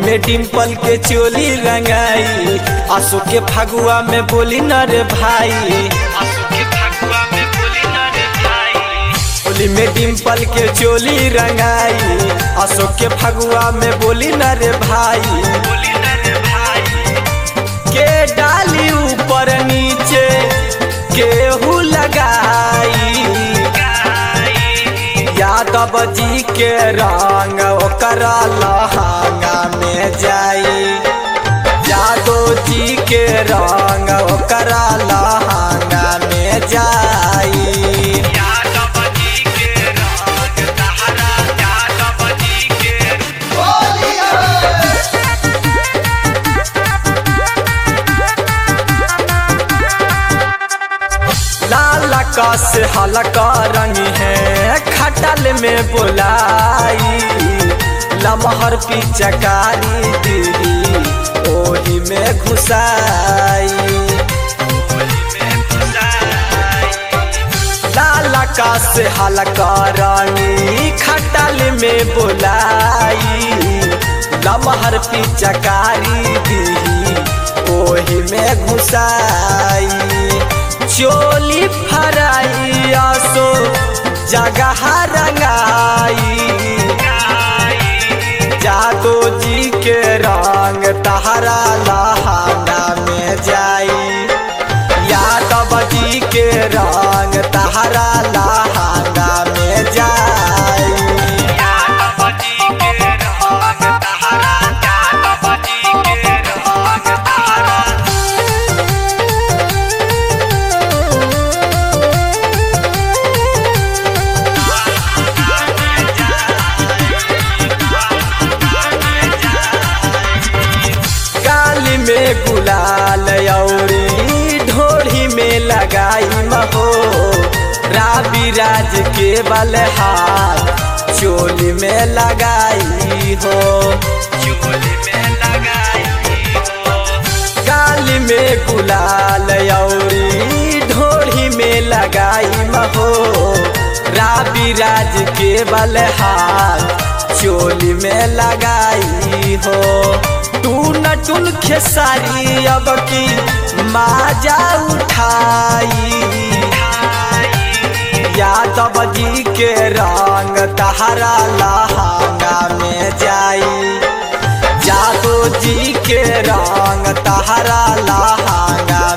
में डिम्पल के चोली रंगाई आसो के फगुआ में बोली न रे भाई होली में डिम्पल के चोली रंगाई आसो के फगुआ में बोली न रे भाई के डाली ऊपर नीचे केहू लगाई यादव जी के रंग ओकरा लहंगा में जाई यादव जी के रंग ओकरा लहंगा में जाई लाल कस हल्का रंग है खटल में बुलाई लमहर पिचकारी दीदी ओही में घुसाई लाल कस हल्का रंगी खटल में बुलाई लमहर पिचकारी दीदी ओही में घुसाई चोली फराई आसो जगह रंगाई जादो जी के रंग तहरा लहंगा में जाई यादव जी के रंग तहरा लहंगा में जाई काली में गुलाल औरी ढोढ़ी में लगाई महो राबी राज के बल हाथ चोली में लगाई हो काली में गुलाल औरी ढोढ़ी में लगाई महो राबी राज के बल हाथ चोली में लगाई हो टून टून खेसारी अब की माजा उठाई यादव जी के रंग तहरा लहंगा में जाई जादू जी के रंग तहरा लहंगा